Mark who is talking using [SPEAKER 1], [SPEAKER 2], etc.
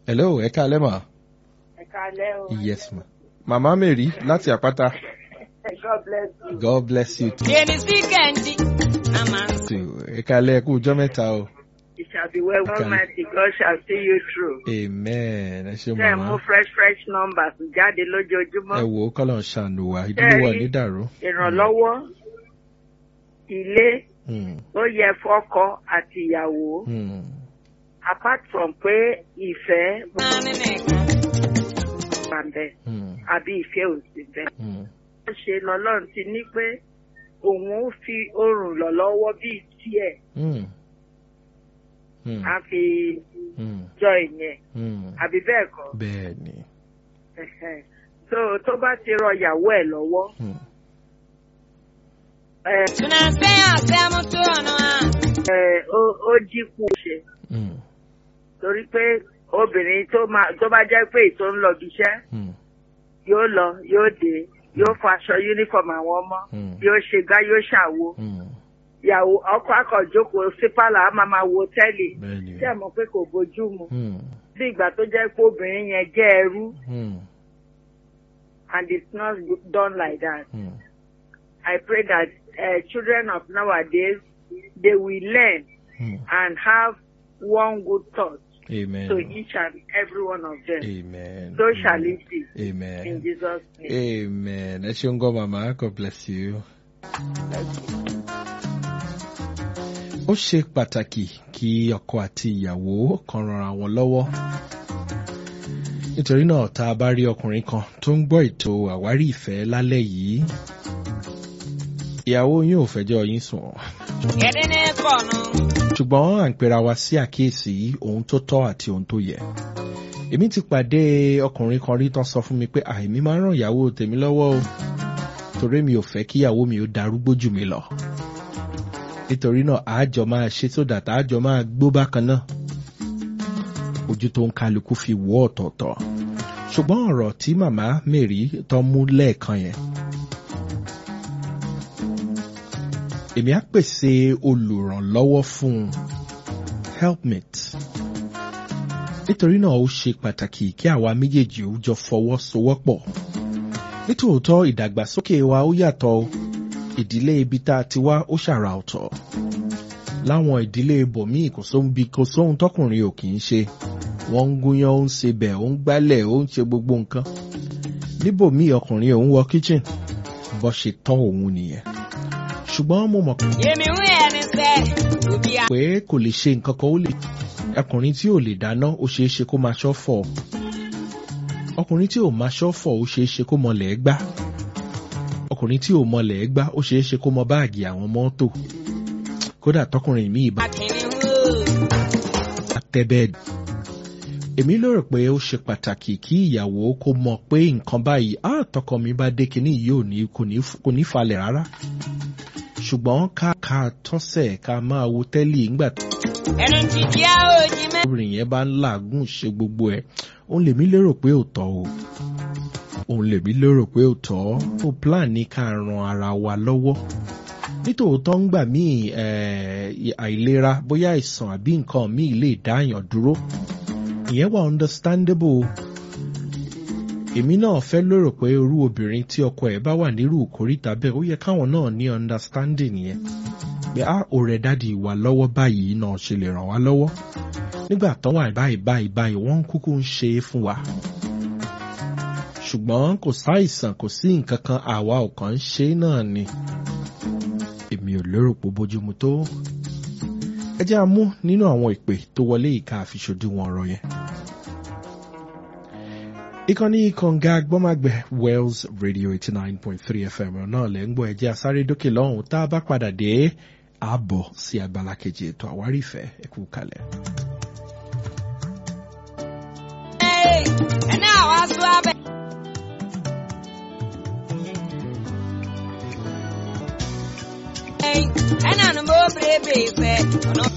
[SPEAKER 1] hello ẹ káalẹ́ mà.
[SPEAKER 2] Ẹ káalẹ́ o.
[SPEAKER 1] yes ma. màmá mary láti àpáta.
[SPEAKER 2] God bless you.
[SPEAKER 1] god bless you too.
[SPEAKER 3] Yéni sí kẹ́ndí. A máa ń
[SPEAKER 1] too. ẹ káalẹ́ ẹ kú ọjọ́ mẹ́ta o.
[SPEAKER 2] It shall be well.
[SPEAKER 1] Okay.
[SPEAKER 2] Almighty God shall see you through.
[SPEAKER 1] amen ẹ ṣe
[SPEAKER 2] Ṣé ẹ mú
[SPEAKER 1] màmá.
[SPEAKER 2] fresh fresh numbers jáde
[SPEAKER 1] ẹ
[SPEAKER 2] lójoojúmọ́?
[SPEAKER 1] wò ó kọ́lọ̀ ń ṣàánú wa ìdílé wa
[SPEAKER 2] Ṣé ẹ rí?
[SPEAKER 1] ní dàrú.
[SPEAKER 2] Ìrànlọ́wọ́, ilé,
[SPEAKER 1] Hmm,
[SPEAKER 2] ó yẹ fọ́kọ àti ìyàwó.
[SPEAKER 1] hmm,
[SPEAKER 2] Apart from pé ìfẹ́
[SPEAKER 3] máa ní nìkan.
[SPEAKER 2] wà bẹ́ẹ̀
[SPEAKER 1] hmm,
[SPEAKER 2] àbí ìfẹ́ ò sí bẹ́ẹ̀.
[SPEAKER 1] hmm.
[SPEAKER 2] Ó ṣe lọ́lọ́run ti ní pé òun ó fi oòrùn lọ lọ́wọ́ bíi tiẹ̀
[SPEAKER 1] Hmm, hmm,
[SPEAKER 2] á fi
[SPEAKER 1] hmm,
[SPEAKER 2] jọ ìyẹn
[SPEAKER 1] hmm.
[SPEAKER 2] àbí bẹ́ẹ̀ kọ́.
[SPEAKER 1] bẹ́ẹ̀ ni.
[SPEAKER 2] Ẹ̀hẹ̀n. so tó bá ti rọ ìyàwó ẹ̀ lọ́wọ́
[SPEAKER 1] Hmm,
[SPEAKER 2] ẹ
[SPEAKER 3] Tuna ṣe àṣẹmú tó ọ̀nà à.
[SPEAKER 2] ẹ ó ó dínkù ṣe
[SPEAKER 1] hmm,
[SPEAKER 2] torí pé obìnrin tó máa tó bá jẹ́ pé ètò ń lọ bí iṣẹ́
[SPEAKER 1] hmm,
[SPEAKER 2] yóò lọ yóò dé yóò fọ aṣọ uniform àwọn ọmọ
[SPEAKER 1] Hmm.
[SPEAKER 2] yóò ṣe gá yóò ṣàwo
[SPEAKER 1] hmm.
[SPEAKER 2] ìyàwó ọkọ akọ̀jókòó sí pálọ̀ á máa máa wo tẹ́lì
[SPEAKER 1] bẹ́ẹ̀ ni.
[SPEAKER 2] tí ẹ mọ̀ pé kò bójú mu
[SPEAKER 1] Hmm,
[SPEAKER 2] bí ìgbà tó jẹ́ pé obìnrin yẹn jẹ́ ẹrú
[SPEAKER 1] hmm,
[SPEAKER 2] and it's not done like that.
[SPEAKER 1] hmm.
[SPEAKER 2] I pray that uh, children of nowadays they will learn
[SPEAKER 1] Hmm.
[SPEAKER 2] and have one good thought
[SPEAKER 1] Amen.
[SPEAKER 2] to each and every one of them.
[SPEAKER 1] Amen.
[SPEAKER 2] So shall it be in
[SPEAKER 1] Amen.
[SPEAKER 2] Jesus' name.
[SPEAKER 1] Amen. Ẹ ṣeun gan màmá, God bless you. Ó ṣe pàtàkì kí ọkọ àti ìyàwó kan ranra wọn lọ́wọ́. Nítorí náà tá a bá rí ọkùnrin kan tó ń gbọ́ ètò àwárí ìfẹ́ lálẹ́ yìí, ìyàwó yín ò fẹjọ́ yín sùn.
[SPEAKER 3] Yẹ́dí ní kọ̀nù.
[SPEAKER 1] ṣùgbọ́n à ń pera wa sí àkíyèsí ohun tó tọ́ àti ohun tó yẹ. èmi ti pàdé ọkùnrin kan rí tán sọ fún mi pé àìmí máa ń ràn ìyàwó tèmi lọ́wọ́ o torí mi ò fẹ́ kí ìyàwó mi ó darúgbó jù mí lọ. nítorí náà àájọ máa ṣe sódà tá àájọ máa gbó bákan náà. ojú tó ń kálukú fi wọ́ ọ̀tọ̀ọ̀tọ̀. ṣùgbọ́n ọ̀rọ̀ tí màmá Mary tán mú lẹ́ẹ̀kan yẹn èmi á pèsè olùrànlọ́wọ́ fún un helpmate nítorí náà ó ṣe pàtàkì kí àwa méjèèjì ó jọ fọwọ́sowọ́pọ̀ nítòótọ́ ìdàgbàsókè wa ó yàtọ̀ o. ìdílé ibi tá a ti wá ó ṣàrà ọ̀tọ̀ láwọn ìdílé ibòmíì kò sóhun bí kò sóhun tọkùnrin ò kì í ṣe wọ́n ń gúnyán ó ń sebẹ̀ ó ń gbálẹ̀ ó ń ṣe gbogbo nǹkan níbòmíì ọkùnrin òun wọ kitchen bó ṣe tán òun nìyẹn ṣùgbọ́n mo mọ̀
[SPEAKER 3] Yèmí ń yẹ ni sẹ́. Òbí à.
[SPEAKER 1] pé kò lè ṣe nǹkan kan ó lè ọkùnrin tí ò lè dáná ó ṣeé ṣe kó máa ṣọ́fọ̀ ọkùnrin tí ò máa ṣọ́fọ̀ ó ṣeé ṣe kó mọlẹ̀ gbá ọkùnrin tí ò mọlẹ̀ gbá ó ṣeé ṣe kó mọ báàgì àwọn mọ́tò kódà tọkùnrin míì bá
[SPEAKER 3] Akíní ń wò.
[SPEAKER 1] tẹ́ bẹ́ẹ̀dì. èmi lérò pé ó ṣe pàtàkì kí ìyàwó kó mọ̀ pé nǹkan báyìí á tọkọ mi bá dé kinní yìí ò ní kò ní kò ní falẹ̀ rárá ṣùgbọ́n ká ká tọ́sẹ̀ ká máa wo tẹ́lì ńgbà
[SPEAKER 3] Ẹnu ti di á òjì mẹ́.
[SPEAKER 1] obìnrin yẹn bá ń làágùn ṣe gbogbo ẹ̀ òun lèmi lérò pé ò tọ́ o òun lèmi lérò pé ò tọ́ ó plan ní ká ran ara wa lọ́wọ́ nítòótọ́ ń gbà míì eh, àìlera bóyá àìsàn àbí nǹkan míì lè dáàyàn dúró ìyẹn wà understandable èmi náà fẹ́ lérò pé irú obìnrin tí ọkọ ẹ̀ bá wà nírú ìkórìtà bẹ́ẹ̀ ó yẹ káwọn náà ní understanding yẹn pé a ò rẹ̀ dáàdi wà lọ́wọ́ báyìí náà ṣe lè ràn wá lọ́wọ́ nígbà tán wà báyìí báyìí báyìí wọ́n ń kúkú ń ṣe é fún wa ṣùgbọ́n kò sáìsàn kò sí nǹkan kan àwa ò kàn ń ṣe é náà ni èmi ò lérò pé ó bójúmu tó ẹ jẹ́ a mú nínú àwọn ìpè tó wọlé ìka àfiṣojú wọn ọ̀rọ̀ yẹn. ìkànnì kànga gbọ́màgbẹ̀ Wells Radio eighty nine point three FM náà lẹ́ ń gbọ́ ẹjẹ́ asáré dókè lọ́hùn tá a bá padà dé ààbọ̀ sí abala kejì ètò àwárí ìfẹ́ ẹ kú kalẹ̀.
[SPEAKER 3] Ẹni àwa sọ abẹ. Ẹni àná bó bèrè bèrè fẹ́. Ọ̀nà